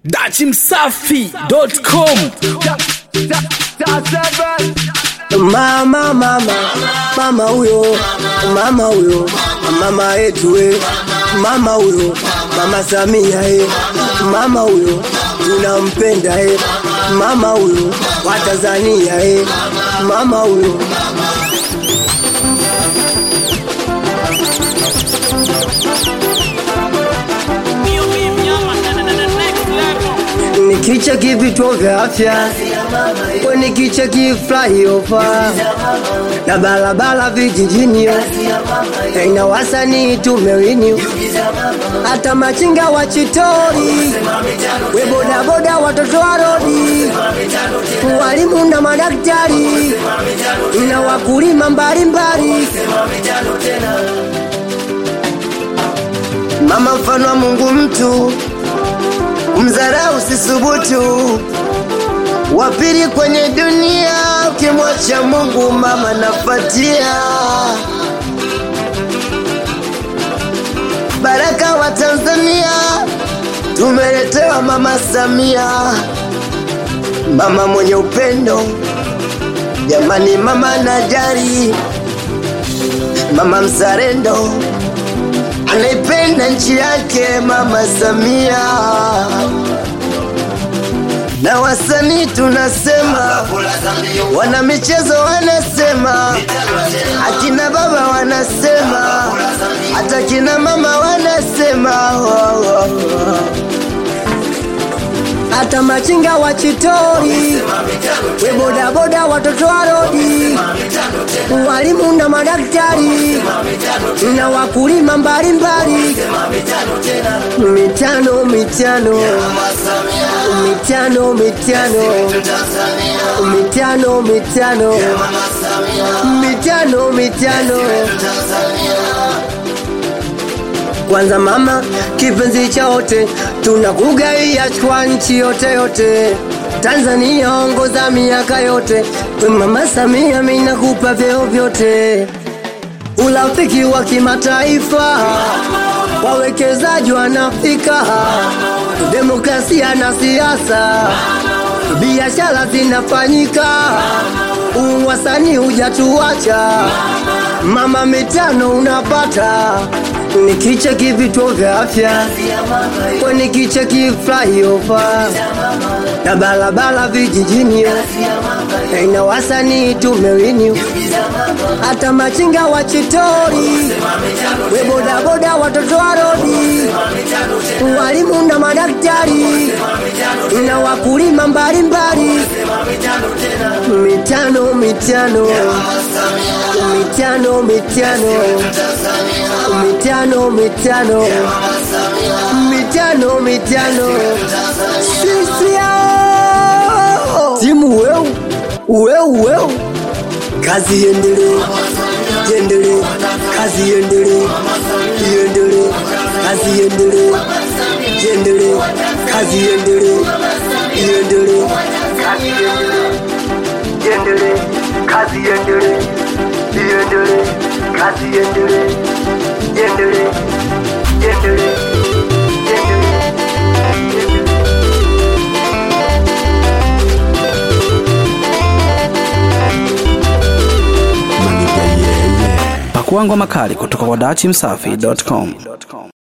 dachimsafi.com Mama, mama, mama huyo, mama huyo, mama yetu we, mama huyo, mama Samia he, mama huyo, tunampenda he, mama huyo, wa Tanzania he, mama huyo. Nikicheki vituo vya afya, we nikicheki flyover na barabara vijijini, na wasanii tumewini, hata machinga wa chitori, we bodaboda, watoto wa rodi, walimu na madaktari na wakulima mbalimbali. Mama mfano wa Mungu mtu mzarau sisubutu, wa pili kwenye dunia, ukimwacha Mungu mama nafatia. Baraka wa Tanzania tumeletewa mama Samia, mama mwenye upendo, jamani, mama najari, mama mzalendo anaipenda nchi yake mama Samia, na wasanii tunasema, wana michezo wanasema, akina baba wanasema, hata kina mama wanasema, hata machinga wa chitori, we bodaboda, watoto wa rodi, walimu na madaktari na wakulima mbalimbali, mitano mitano mitano mitano mitano mitano mitano mitano kwanza mama kipenzi cha wote, tunakugaia kwa nchi yote yote. Tanzania ongoza miaka yote, mama Samia minakupa vyeo vyote. Urafiki wa kimataifa, wawekezaji wanafika, demokrasia na siasa, biashara zinafanyika, uwasanii hujatuacha, mama mitano unapata nikicheki vituo vya afya, kwa nikicheki flyover na barabara vijijini, na wasanii tumewini, hata machinga wa chitori, we bodaboda, watoto wa rodi, walimu na madaktari na wakulima mbalimbali, mitano mitano mitano mitano mitano mitano mitano mitano sisi yao timu weu weu weu kazi iendelee iendelee kazi iendelee iendelee kazi iendelee iendelee kazi iendelee iendelee kazi iendelee iendelee kazi iendelee iendelee kazi iendelee iendelee iendelee pakuangwa makali kutoka kwa dachimsafi.com